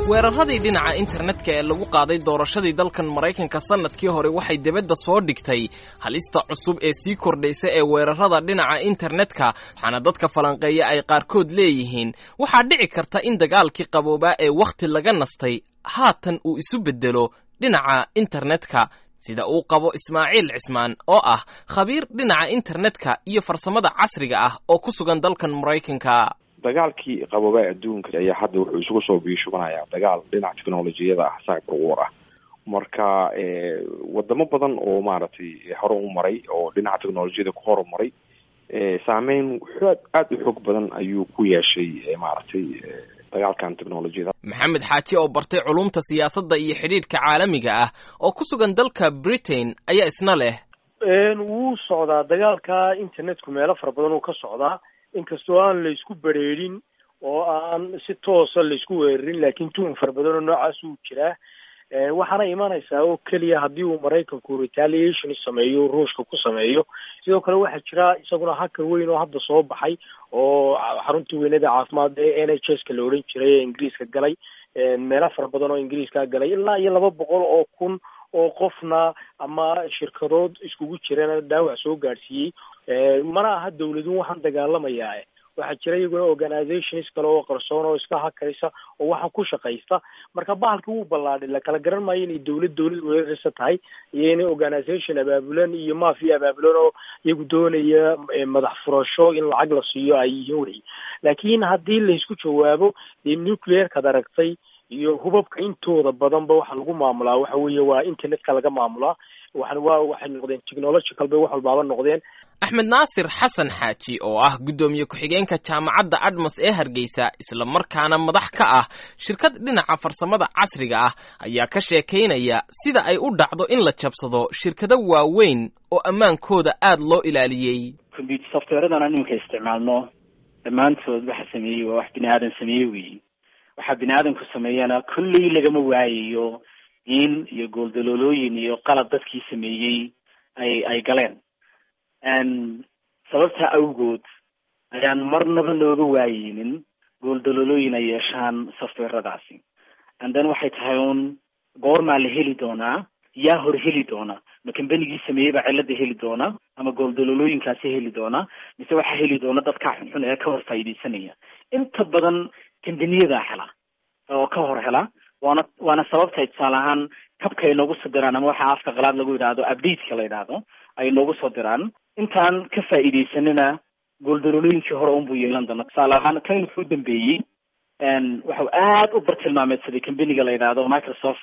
weeraradii dhinaca internetka ee lagu qaaday doorashadii dalkan maraykanka sannadkii hore waxay debadda soo dhigtay halista cusub ee sii kordhaysa ee weerarada dhinaca internetka waxaana dadka falanqeeya ay qaarkood leeyihiin waxaa dhici karta in dagaalkii qaboobaa ee wakhti laga nastay haatan uu isu beddelo dhinaca internetka sida uu qabo ismaaciil cismaan oo ah khabiir dhinaca internetka iyo farsamada casriga ah oo ku sugan dalkan maraykanka dagaalkii qaboobaa adduunka ayaa hadda wuxuu isugu soo biishubanayaa dagaal dhinaca technolojiyada ah cyber war ah marka wadamo badan oo maaragtay hore u maray oo dhinaca technolojiyada ku horumaray saameyn xoog aada u xoog badan ayuu ku yeeshay maaragtay dagaalkan technolojiyada maxamed xaaji oo bartay culumta siyaasadda iyo xidhiidhka caalamiga ah oo ku sugan dalka britain ayaa isna leh wuu socdaa dagaalka internetku meelo fara badan uu ka socdaa inkastoo aan laysku bereerin oo aan si toosa laysku weerarin laakiin tuhun fara badan oo noocaas uu jiraa waxaana imanaysaa oo keliya haddii uu maraykanku retaliation sameeyo ruushka ku sameeyo sidoo kale waxaa jira isaguna hacker weyn oo hadda soo baxay oo xaruntii weynada caafimaad ee n h s ka la odhan jiray ee ingiriiska galay meelo fara badan oo ingiriiska galay ilaa iyo laba boqol oo kun oo qofna ama shirkadood iskugu jirana dhaawac soo gaadhsiiyey mana aha dawladun waxaan dagaalamayaa waxaa jira iyaguna organizations kale oo qarsoon oo iska hakaraysa oo waxaan ku shaqaysta marka bahalka wuu ballaadhay lakala garan maayo inay dawlad dawlad weeraraysa tahay iyo inay organization abaabulan iyo mafia abaabulan oo iyagu doonaya madax furasho in lacag la siiyo ay yihiin wey laakiin haddii laysku jawaabo dee nuclearkaad aragtay iyo hubabka intooda badanba waxa lagu maamulaa waxa weeye waa internetka laga maamulaa waxan waa waxay noqdeen technological bay wax walbaaba noqdeen axmed naasir xasan xaaji oo ah guddoomiye ku-xigeenka jaamacadda admas ee hargeysa isla markaana madax ka ah shirkad dhinaca farsamada casriga ah ayaa ka sheekaynaya sida ay u dhacdo in la jabsado shirkado waaweyn oo ammaankooda aada loo ilaaliyey computer softwareadana iminka isticmaalno dhammaantood waxa sameeyey waa wax bini aadan sameeye weyi waxaa bini aadamku sameeyana kulley lagama waayayo in iyo gooldaloolooyin iyo qalad dadkii sameeyey ay ay galeen sababtaa awgood ayaan marnaba looga waayeynin gooldaloolooyin ay yeeshaan softwaradaasi and then waxay tahay un goormaa la heli doonaa yaa hor heli doona ma kambanigii sameeyey baa cilada heli doona ama gooldaloolooyinkaasi heli doona mise waxaa heli doona dadkaa xunxun ee ka hor faa'iidaysanaya inta badan kambaniyadaa hela oo ka hor hela waana waana sababtay tusaale ahaan kabka ay noogu soo diraan ama waxaa afka qalaad lagu yidhaahdo updateka la yidhaahdo ay noogu soo diraan intaan ka faa'iidaysanina gooldaloolooyinkii hore unbuu yeelan doona tusaale ahaan kan wuxuu dambeeyey waxau aad u bartilmaameedsaday companiga la yidhaahdo microsoft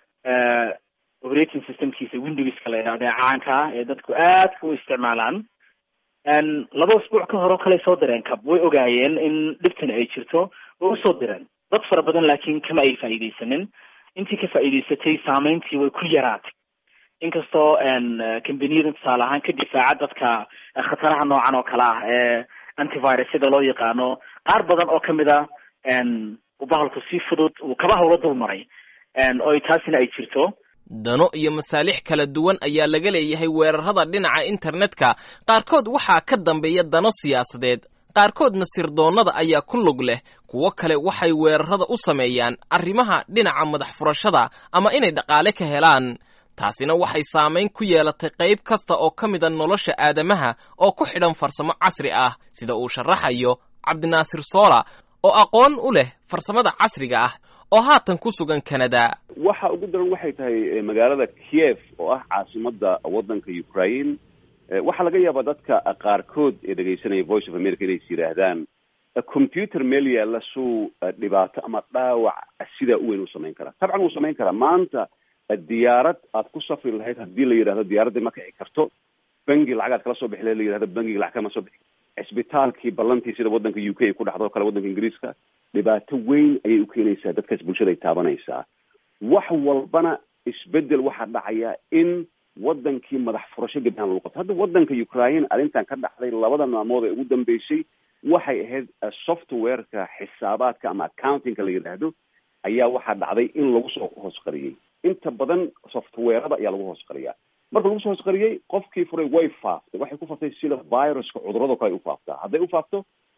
operating systemkiisa windowska la yidhahdo ee caanka ah ee dadku aad u isticmaalaan laba usbuuc ka hore oo kale soo direen cab way ogaayeen in dhibtan ay jirto way usoo direen dad fara badan laakiin kama ay faa'iidaysanin intii ka faa'iidaysatay saameyntii way ku yaraatay inkastoo combaniyada tusaale ahaan ka difaaca dadka khataraha noocan oo kale ah ee antivirus sida loo yaqaano qaar badan oo kamid a uu bahalku si fudud uu kaba hawlo dul maray oo taasina ay jirto dano iyo masaalix kala duwan ayaa laga leeyahay weerarada dhinaca internetka qaarkood waxaa ka dambeeya dano siyaasadeed qaarkoodna sirdoonnada ayaa ku lug leh kuwo kale waxay weerarada u sameeyaan arrimaha dhinaca madax furashada ama inay dhaqaale ka helaan taasina waxay saamayn ku yeelatay qayb kasta oo ka mida nolosha aadamaha oo ku xidhan farsamo casri ah sida uu sharaxayo cabdinaasir soola oo aqoon u leh farsamada casriga ah oo haatan ku sugan canada waxa ugu daran waxay tahay magaalada kiev oo ah caasimada waddanka ukraine waxaa laga yaabaa dadka qaarkood ee dhegaysanaya voice of america inays yidhaahdaan computer meel yaalla suu dhibaato ama dhaawac sidaa u weyn u samayn karaa tabcan wuu samayn karaa maanta diyaarad aad ku safri lahayd haddii la yidhahdo diyaaradda ma kici karto bangi lacagaad kala soo bixi lahayd la yidhahdo bangiga lacag kama soo bixi cisbitaalkii ballantii sida waddanka u k ay ku dhacdo o kale waddanka ingiriiska dhibaato weyn ayay u keenaysaa dadkaas bulshada ay taabanaysaa wax walbana isbedel waxaa dhacaya in waddankii madax furasho gabdhahan lagu qabto hadda waddanka ukraine arrintan ka dhacday labada maalmood ee ugu dambeysay waxay ahayd softwareka xisaabaadka ama accountingka la yidhaahdo ayaa waxaa dhacday in lagu soo hoos qariyey inta badan softwarada ayaa lagu hoos qariyaa marka lagu soo hoos qariyey qofkii furay way faaftay waxay ku faftay sida viruska cudurado kale ay u faaftaa hadday u faafto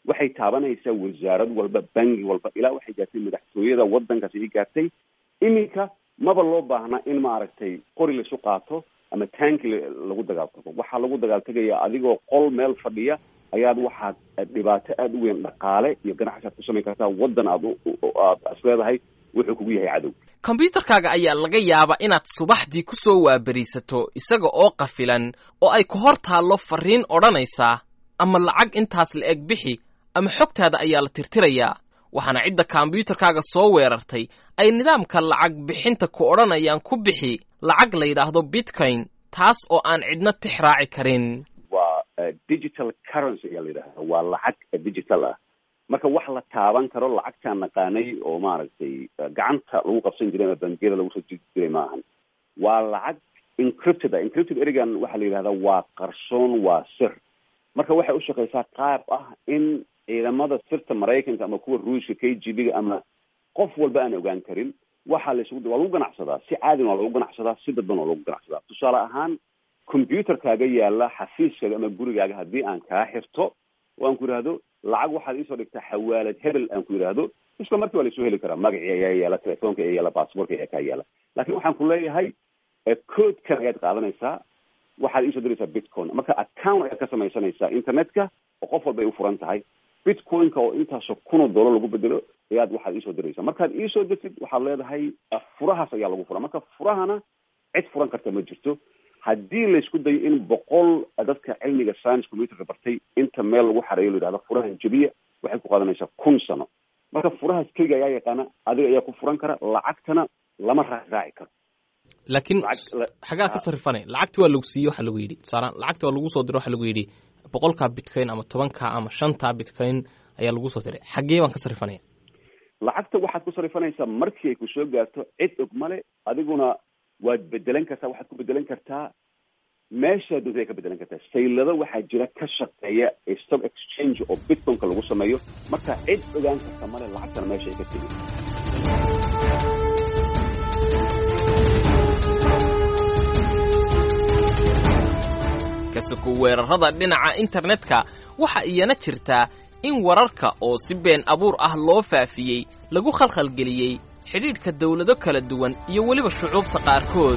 waxay taabanaysaa wasaarad walba bangi walba ilaa waxay gaartay madaxtooyada waddankaasi ay gaartay iminka maba loo baahnaa in maaragtay qori laisu qaato ama tanki lagu dagaaltago waxaa lagu dagaaltegaya adigoo qol meel fadhiya ayaad waxaad dhibaato aada u weyn dhaqaale iyo ganacsi aad ku samayn kartaa waddan aad aad is leedahay wuxuu kugu yahay cadow kombyuutarkaaga ayaa laga yaabaa inaad subaxdii ku soo waaberiisato isaga oo qafilan oo ay ku hor taallo farriin odhanaysaa ama lacag intaas la eg bixi ama xogtaada ayaa la tirtirayaa waxaana cidda kombyuutarkaaga soo weerartay ay nidaamka lacag bixinta ku odhanayaan ku bixi lacag la yidhaahdo bitcoin taas oo aan cidna tix raaci karin waa digital currency ayaa la yidhahda waa lacag digital ah marka wax la taaban karo lacagtaan naqaanay oo maaragtay gacanta lagu qabsan jiray ama bangiyada lagu soo jiri jiray maahan waa lacag encrypted ah encrypted erigan waxaa la yidhahdaa waa qarsoon waa sir marka waxay u shaqeysaa qaab ah in ciidamada sirta maraykanka ama kuwa ruushka k g b ga ama qof walba aan ogaan karin waxaa la isugu waa lagu ganacsadaa si caadin waa lagu ganacsadaa si dadban waa lagu ganacsadaa tusaale ahaan combyuutarkaaga yaala xafiiskaaga ama gurigaaga haddii aan kaa xirto oo aan ku yidhaahdo lacag waxaad iisoo dhigtaa xawaalad hebel aan ku yidhaahdo isla markii waa laisoo heli karaa magacii ayaa yaala telefoonka ayaa yaala baasboorka ayaa kaa yaala laakiin waxaan ku leeyahay coodkan ayaad qaadanaysaa waxaad iisoo diraysaa bitcoin marka account ayaad ka samaysanaysaa internetka oo qof walba ay u furan tahay bitcoin-ka oo intaasoo kun oo dollar lagu bedelo ayaad waxaad iisoo diraysaa markaad iisoo dirtid waxaad leedahay furahaas ayaa lagu furaa marka furahana cid furan karta ma jirto haddii laysku dayo in boqol dadka cilmiga science computerka bartay inta meel lagu xareeyo la yidhahdo furahan jebiya waxay ku qaadanaysaa kun sano marka furahaas keliga ayaa yaqaana adiga ayaa ku furan kara lacagtana lama raaraaci karo laakiin xagaa ka sarrifanay lacagti waa lagu siiyey waxaa lagu yidhi tusaalaan lacagti waa lagu soo diray waxaa lagu yidhi boqolkaa bitcoin ama tobankaa ama shantaa bitcoin ayaa lagu soo diray xaggee baan ka sarrifanaya lacagta waxaad ku sarrifanaysaa markii ay ku soo gaarto cid og male adiguna waad bedelan kartaa waxaad ku bedelan kartaa meeshaa doonta ay ka bedelan kartaa saylado waxaa jira ka shaqeeya stock exchange oo bitcoinka lagu sameeyo marka cid ogaan karta male lacagtana meesha ay ka tegi kasuku weerarrada dhinaca internetka waxa iyana jirtaa in wararka oo si been abuur ah loo faafiyey lagu khalkhalgeliyey xidhiidhka dawlado kala duwan iyo weliba shucuubta qaarkood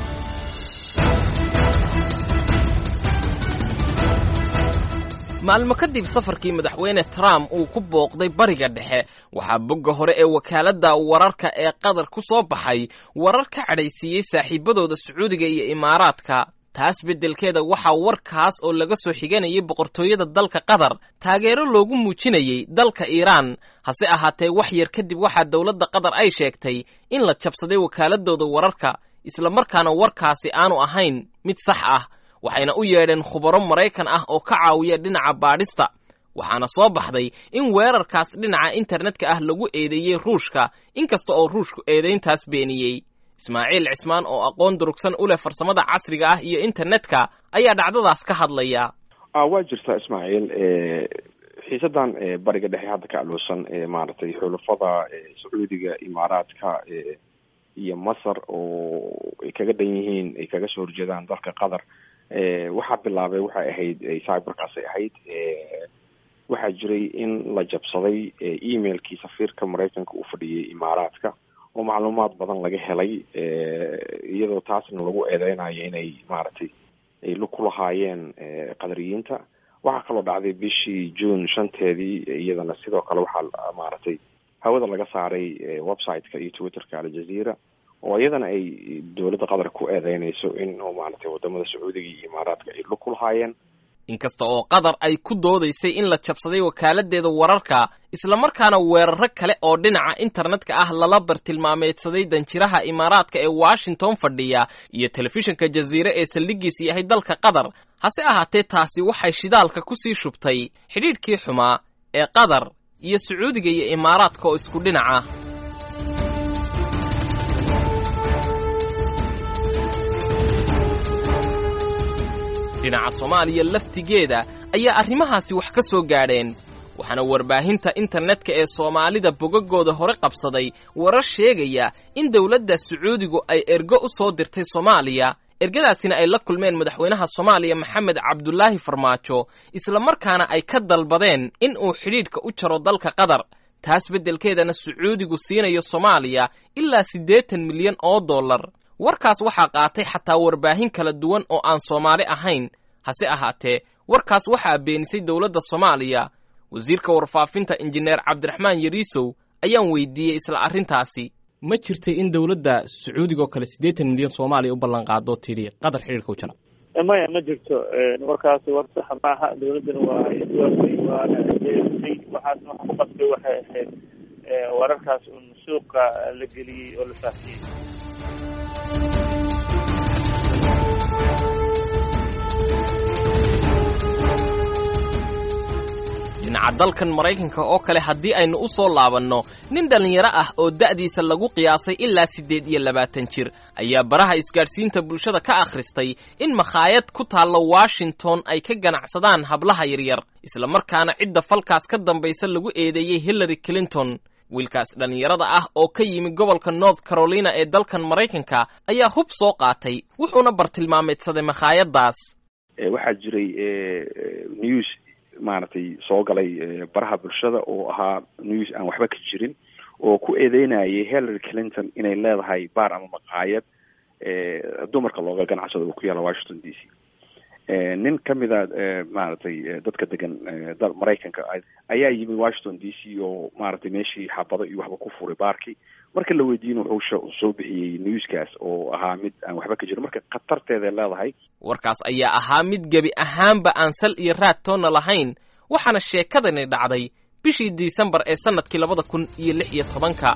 maalmo kadib safarkii madaxweyne trump uu ku booqday bariga dhexe waxaa bogga hore ee wakaaladda wararka ee qatar ku soo baxay warar ka cadhaysiiyey saaxiibadooda sacuudiga iyo imaaraadka taas beddelkeeda waxaa warkaas oo laga soo xiganayay boqortooyada dalka qatar taageero loogu muujinayey dalka iiraan hase ahaatee wax yar kadib waxaa dowladda qatar ay sheegtay in la jabsaday wakaaladooda wararka islamarkaana warkaasi aanu ahayn mid sax ah waxayna u yeedheen khubaro maraykan ah oo ka caawiya dhinaca baadhista waxaana soo baxday in weerarkaas dhinaca internetka ah lagu eedeeyey ruushka inkasta oo ruushku eedayntaas beeniyey ismaaciil cismaan oo aqoon durugsan u leh farsamada casriga ah iyo internetka ayaa dhacdadaas ka hadlaya waa jirtaa ismaaciil xiisadan bariga dhexe hadda ka aloosan maaragtay xulafada sacuudiga imaaraadka iyo masar oo ay kaga dhan yihiin ay kaga soo horjeedaan dalka qatar waxaa bilaabay waxay ahayd cyberkaasay ahayd waxaa jiray in la jabsaday emailkii safiirka maraykanka uu fadhiyay imaaraadka oo macluumaad badan laga helay iyadoo taasna lagu eedeynayo inay maaragtay ay ku lahaayeen qadariyiinta waxaa kaloo dhacday bishii june shanteedii iyadana sidoo kale waxaa maaragtay hawada laga saaray website-ka iyo twitterka aljazeera oo iyadana ay dowladda qatar ku eedeynayso in maaragtay wadamada sacuudiga iyo imaaraadka ay lug ku lahaayeen inkasta oo qatar ay ku doodaysay in la jabsaday wakaaladdeeda wararka islamarkaana weeraro kale oo dhinaca internetka ah lala bartilmaameedsaday danjiraha imaaraadka ee washington fadhiya iyo telefishinka jaziire ee saldhigiis yahay dalka qatar hase ahaatee taasi waxay shidaalka ku sii shubtay xidhiidhkii xumaa ee qatar iyo sacuudiga iyo imaaraadka oo isku dhinaca dhinaca soomaaliya laftigeeda ayaa arrimahaasi wax ka soo gaadheen waxaana warbaahinta internetka ee soomaalida bogagooda hore qabsaday warar sheegaya in dowladda sacuudigu ay ergo u soo dirtay soomaaliya ergadaasina ay la kulmeen madaxweynaha soomaaliya maxamed cabdulaahi farmaajo islamarkaana ay ka dalbadeen in uu xidhiidhka u jaro dalka qatar taas beddelkeedana sacuudigu siinayo soomaaliya ilaa siddeetan milyan oo dollar warkaas waxaa qaatay xataa warbaahin kala duwan oo aan soomaali ahayn hase ahaatee warkaas waxaa beenisay dowladda soomaaliya wasiirka warfaafinta injineer cabdiraxmaan yariisow ayaan weydiiyey isla arrintaasi ma jirtay in dowladda sacuudiga oo kale siddeetan milyan soomaaliya u ballan qaado tidhi qatar xidhiirka u jara maya ma jirto warkaasi war saxa maaha dowladdana waa iswaafay waana deerisay waxaasna waxa ku qasbay waxay ahayd wararkaas un suuqa la geliyey oo la faafiyey dhinaca dalkan maraykanka oo kale haddii aynu u soo laabanno nin dhallinyaro ah oo da'diisa lagu qiyaasay ilaa siddeed iyo labaatan jir ayaa baraha isgaadhsiinta bulshada ka akhristay in makhaayad ku taalla washington ay ka ganacsadaan hablaha yaryar islamarkaana cidda falkaas ka dambaysa lagu eedeeyey hillary clinton wiilkaas dhallinyarada ah oo ka yimi gobolka north carolina ee dalkan maraykanka ayaa hub soo qaatay wuxuuna bartilmaameedsaday makhaayaddaas waxaa jiray news maaragtay soo galay baraha bulshada oo ahaa news aan waxba ka jirin oo ku eedeynayay hillary clinton inay leedahay baar ama maqaayad dumarka looga ganacsado oo ku yaala washington d c nin kamida maaragtay dadka degan maraykanka ayaa yimid washington d c oo maaragtay meeshii xabado iyo waxba ku furay baarkii marka la weydiin wuxuu soo bixiyey newskaas oo ahaa mid aan waxba ka jirin marka khatarteeday leedahay warkaas ayaa ahaa mid gebi ahaanba aan sal iyo raad toonna lahayn waxaana sheekadani dhacday bishii disembar ee sannadkii labada kun iyo lix iyo tobanka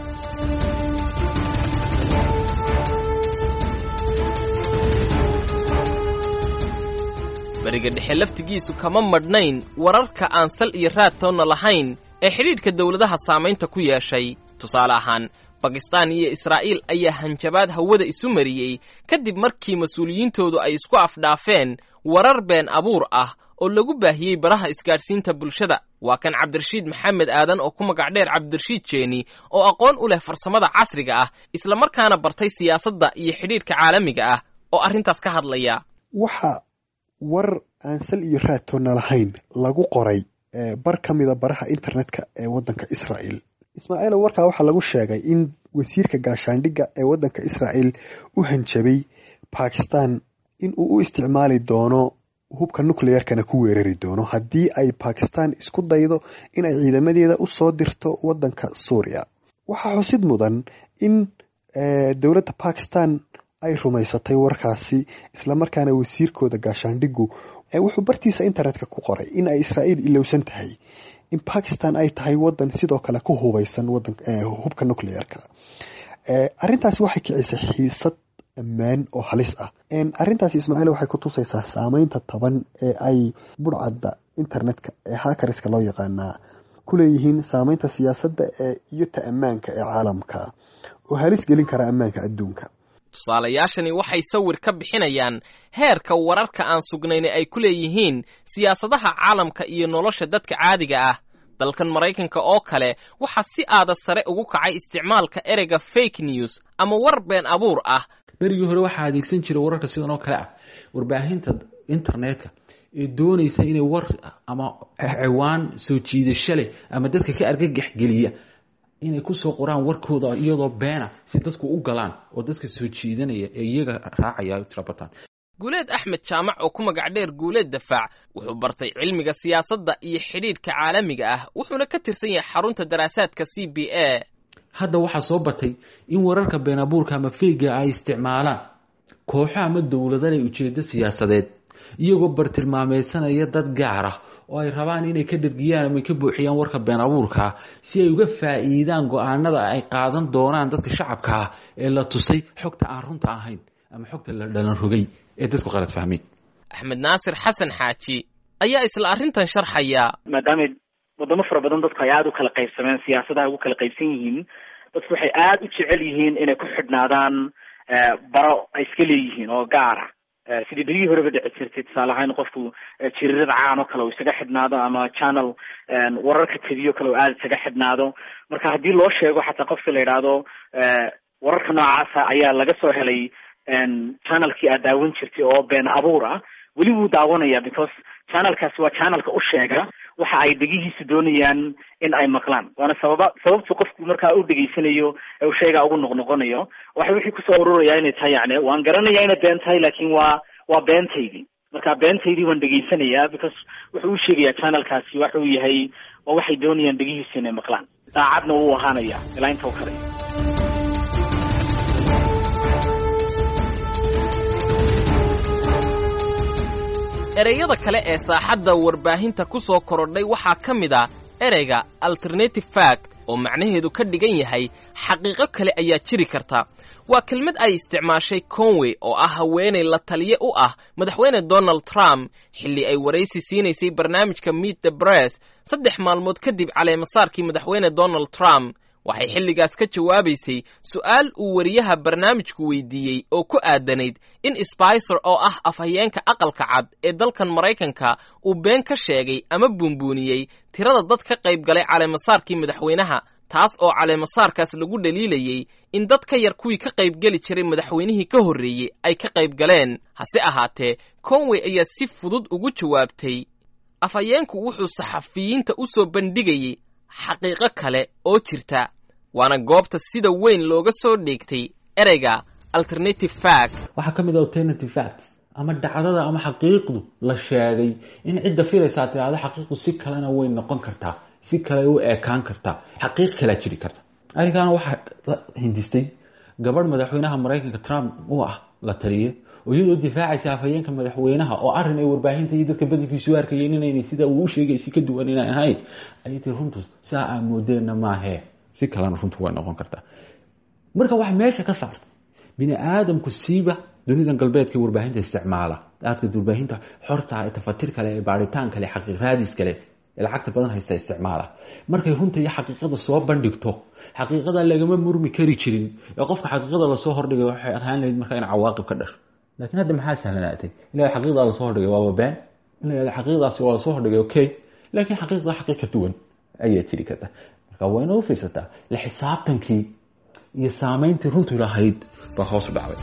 beriga dhexe laftigiisu kama madhnayn wararka aan sal iyo raad toonna lahayn ee xidhiidhka dowladaha saamaynta ku yeeshay tusaale ahaan bakistaan iyo israa'iil ayaa hanjabaad hawada isu mariyey kadib markii mas-uuliyiintoodu ay isku afdhaafeen warar been abuur ah oo lagu baahiyey baraha isgaadhsiinta bulshada waa kan cabdirashiid maxamed aadan oo ku magac dheer cabdirashiid jeeni oo aqoon u leh farsamada casriga ah islamarkaana bartay siyaasadda iyo xidhiidhka caalamiga ah oo arrintaas ka hadlaya waxa war aan sal iyo raadtoonna lahayn lagu qoray bar ka mida baraha internetka ee waddanka israa'iil ismaaciilo warkaa waxaa lagu sheegay in wasiirka gaashaandhigga ee waddanka israa'iil u hanjabay bakistan in uu u isticmaali doono hubka nucleerkana ku weerari doono haddii ay bakistan isku daydo in ay ciidamadeeda u soo dirto waddanka suuriya waxaa xusid mudan in dowladda bakistan ay rumaysatay warkaasi islamarkaana wasiirkooda gaashaandhiggu wuxuu bartiisa internetka ku qoray in ay israa'iil ilowsan tahay in bakistan ay tahay wadan sidoo kale ku hubeysan hubka nucleerka arintaasi waxay kicisay xiisad ammaan oo halis ah arintaasi ismaaciil waxay ku tusaysaa saameynta taban ee ay budhcadda internetka ee hakariska loo yaqaanaa ku leeyihiin saameynta siyaasadda iyo ta ammaanka ee caalamka oo halis gelin kara ammaanka adduunka tusaalayaashani waxay sawir ka bixinayaan heerka wararka aan sugnayna ay ku leeyihiin siyaasadaha caalamka iyo nolosha dadka caadiga ah dalkan maraykanka oo kale waxaa si aada sare ugu kacay isticmaalka ereyga fake news ama war been abuur ah berigii hore waxaa adeegsan jiray wararka sidan oo kale ah warbaahinta internetka ee doonaysa inay war ama ciwaan soo jiidasho leh ama dadka ka argagaxgeliya inay kusoo qoraan warkooda iyadoo beena si dadku u galaan oo dadka soo jiidanaya ee iyaga raacaya tirabataan guuleed axmed jaamac oo ku magac dheer guuleed dafaac wuxuu bartay cilmiga siyaasadda iyo xidhiidhka caalamiga ah wuxuuna ka tirsan yahay xarunta daraasaadka c b a hadda waxaa soo batay in wararka been abuurka ama feyga ay isticmaalaan kooxo ama dowlada leh ujeedo siyaasadeed iyagoo bartilmaameysanaya dad gaar ah oo ay rabaan inay ka dhargiyaan ama ka buuxiyaan warka been abuurkaa si ay uga faa'iidaan go-aanada ay qaadan doonaan dadka shacabka ah ee la tusay xogta aan runta ahayn ama xogta la dhalan rogay ee dadku qalad fahmeen axmed naasir xasan xaaji ayaa isla arrintan sharxaya maadaama wadamo fara badan dadku ay aada u kala qaybsameen siyaasadaha ugu kala qaybsan yihiin dadku waxay aada u jecel yihiin inay ku xidhnaadaan baro ay iska leeyihiin oo gaara sidii berigii horeba dhici jirtay tusaale ahaan qofku jirirada caan oo kale uu isaga xidhnaado ama channel wararka teliyo kale uu aada isaga xidhnaado marka haddii loo sheego xataa qofka la yidhaahdo wararka noocaasa ayaa laga soo helay channelkii aad daawan jirtay oo been abuur ah weli wuu daawanaya because channelkaasi waa channelka u sheega waxa ay dhegihiisu doonayaan in ay maqlaan waana sababa sababtu qofku markaa u dhegeysanayo ee uu sheegaa ugu noqnoqonayo waxa wixii kusoo ururaya inay tahay yani waan garanaya inay been tahay laakin waa waa beentaydii marka beentaydii waan dhegeysanayaa because wuxuu u sheegayaa channelkaasi waxa uu yahay waa waxay doonayaan dhegihiisu inay maqlaan daacadna wuu ahaanaya ilaa inta u kale ereyada kale ee saaxadda warbaahinta ku soo korodhay waxaa ka mid a ereyga alternative fact oo macnaheedu ka dhigan yahay xaqiiqo kale ayaa jiri karta waa kelmad ay isticmaashay conway oo ah haweenay la taliye u ah madaxweyne donald trump xilli ay waraysi siinaysay barnaamijka meet the bress saddex maalmood kadib caleemasaarkii madaxweyne donald trump waxay xilligaas ka jawaabaysay su'aal uu wariyaha barnaamijku weydiiyey oo ku aadanayd in sbicer oo ah afhayeenka aqalka cad ee dalkan maraykanka uu been ka sheegay ama buunbuuniyey tirada dad ka qayb galay caleemasaarkii madaxweynaha taas oo caleemasaarkaas lagu dhaliilayey in dad ka yar kuwii ka qaybgeli jiray madaxweynihii ka horreeyey ay ka qayb galeen hase ahaatee conway ayaa si fudud ugu jawaabtay afhayeenku wuxuu saxafiyiinta u soo bandhigayey xaqiiqo kale oo jirta waana goobta sida weyn looga soo dheegtay ereyga alternative fact waxaa ka mid a alternative facts ama dhacdada ama xaqiiqdu la sheegay in cidda filaysaa tiraahdo xaqiiqdu si kalena way noqon kartaa si kale u eekaan kartaa xaqiiq kalea jiri karta arrinkaana waxaa la hindistay gabadh madaxweynaha maraykanka trump u ah la taliye oo iyadoo difaacaysa afhayeenka madaxweynaha oo arrin ay warbaahinta iyo dadka badankiisu arkayeen inaynay sida uu u sheegay si ka duwan inay ahayn ayay tii runtu saa aa moodeenna maahee si kalena runtu way noqon kartaa marka wax meesha ka saarta bini aadamku siiba dunidan galbeedka warbaahinta isticmaala aadka warbaahinta xorta ee tafatir kale ee baaritaan kale xaqiiq raadis kale ee lacagta badan haysta isticmaala markay runta iyo xaqiiqada soo bandhigto xaqiiqada lagama murmi kari jirin ee qofka xaqiiqada lasoo hordhigay waxay ahaan lahayd marka in cawaaqib ka dhasho laakiin hadda maxaa sahlanaatay ila xaqiiqdaa lasoo hordhigay waaba been ila xaqiiqdaasi waa lasoo hordhigay okay laakiin xaqiiqda xaqiiq ka duwan ayaa jiri karta marka waa inoo fiirsataa la xisaabtankii iyo saamayntii runtu lahayd baa hoos u dhacday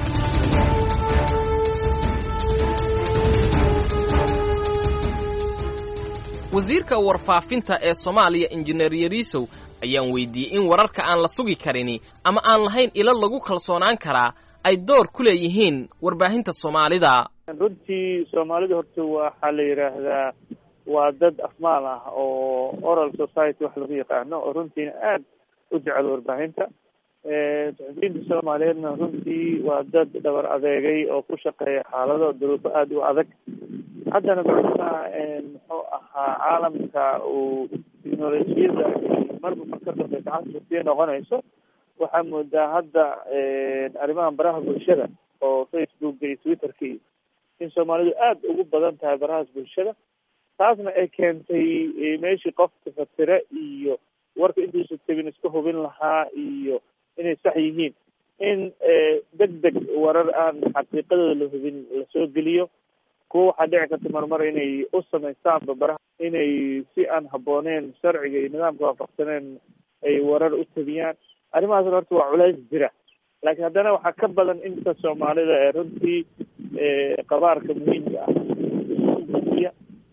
wasiirka warfaafinta ee soomaaliya injineer yariisow ayaan weydiiyey in wararka aan la sugi karini ama aan lahayn ilo lagu kalsoonaan karaa ay door ku leeyihiin warbaahinta soomaalida runtii soomaalida horta waxaa la yidhaahdaa waa dad afmaal ah oo oral society wax lagu yaqaano oo runtiina aad u jecel warbaahinta suxufiyiinta soomaaliyeedna runtii waa dad dhabar adeegay oo ku shaqeeya xaalado duruufo aada u adag haddana macnaha muxuu ahaa caalamka uu teknolojiyada marba marka dambe gacanta sii noqonayso waxaa moodaa hadda arrimahan baraha bulshada oo facebooka iyo twitterka iyo in soomaalidu aada ugu badan tahay barahaas bulshada taasna ay keentay meeshii qofka fatire iyo warka intuusa tegin iska hubin lahaa iyo inay sax yihiin in deg deg warar aan xaqiiqadooda la hubin lasoo geliyo kuwa waxaa dhici karta marmar inay u samaystaanba baraha inay si aan habooneen sharciga iyo nidaamka waafaqsaneen ay warar u tabiyaan arrimahaasna horta waa culays jira laakiin haddana waxaa ka badan inta soomaalida ee runtii qabaarka muhiimka ah gudiya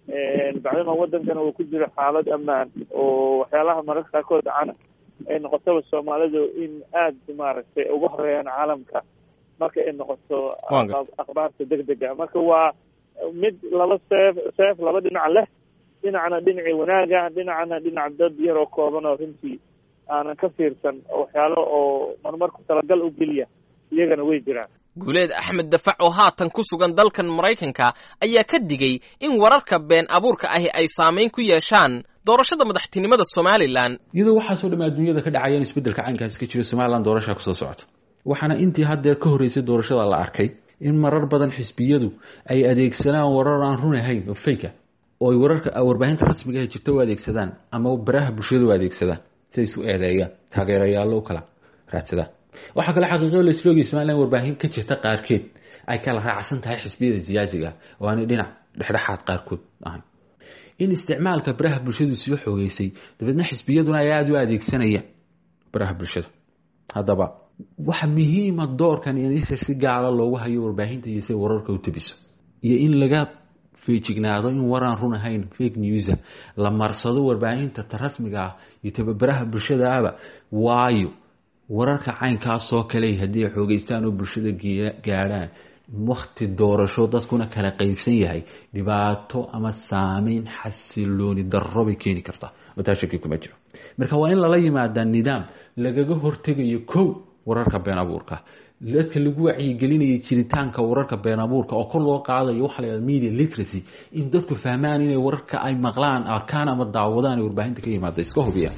bacdama wadankana uu ku jiro xaalad ammaan oo waxyaalaha mararka qaarkood dhacana ay noqotaba soomaalidu in aada maaragtay uga horeeyaan caalamka marka ay noqoto akhbaarta deg dega marka waa mid laba seef seef laba dhinac leh dhinacna dhinacii wanaaga dhinacna dhinac dad yaroo kooban oo runtii aanan ka fiirsan waxyaalo oo marmarku talagal u geliya iyagana way jiraan guuleed axmed dafac oo haatan ku sugan dalkan maraykanka ayaa ka digay in wararka been abuurka ahi ay saamayn ku yeeshaan doorashada madaxtinimada somalilan iyadoo waxaasoo dham adduunyada ka dhacaya in isbeddelka caynkaasi ka jiro somalilan doorashaa kusoo socota waxaana intii haddeer ka horreysay doorashada la arkay in marar badan xisbiyadu ay adeegsadaan warar aan run ahayn oo fayka oo ay wararka warbaahinta rasmiga ee jirta u adeegsadaan ama baraha bulshada u adeegsadaan si ay isu eedeeyaan taageerayaallo u kala raadsadaan waxaa kale xaqiiqo la isloogay somalilan warbaahin ka jirta qaarkeed ay kala raacsan tahay xisbiyada siyaasiga oo aanay dhinac dhexdhexaad qaarkood ahayn in isticmaalka baraha bulshadu soo xoogeysay dabeedna xisbiyaduna ay aada u adeegsanayaan baraha bulshada haddaba waxa muhiima doorkan in isha si gaara loogu hayo warbaahinta iyo say wararka u tabiso iyo in laga feejignaado in waraan run ahayn fake newsa la marsado warbaahinta ta rasmiga ah iyo tababaraha bulshada ahba waayo wararka caynkaasoo kale haddii ay xoogeystaan oo bulshada gaadhaan wakti doorasho dadkuna kala qeybsan yahay dhibaato ama saameyn xasilooni darro bay keeni kartaa oo taa shaki kuma jiro marka waa in lala yimaadaa nidaam lagaga hortegayo kow wararka been abuurka dadka lagu wacyigelinaya jiritaanka wararka been abuurka oo kor loo qaadayo waxa la yihahda media literacy in dadku fahmaan inay wararka ay maqlaan arkaan ama daawadaan ee warbaahinta ka yimaada iska hubiyaan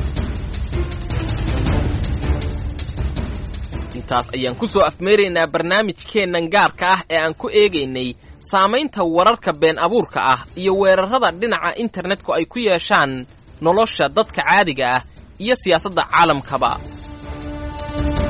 intaas ayaan ku soo afmeeraynaa barnaamijkeennan gaarka ah ee aan ku eegaynay saamaynta wararka been abuurka ah iyo weerarrada dhinaca internetku ay ku yeeshaan nolosha dadka caadiga ah iyo siyaasadda caalamkaba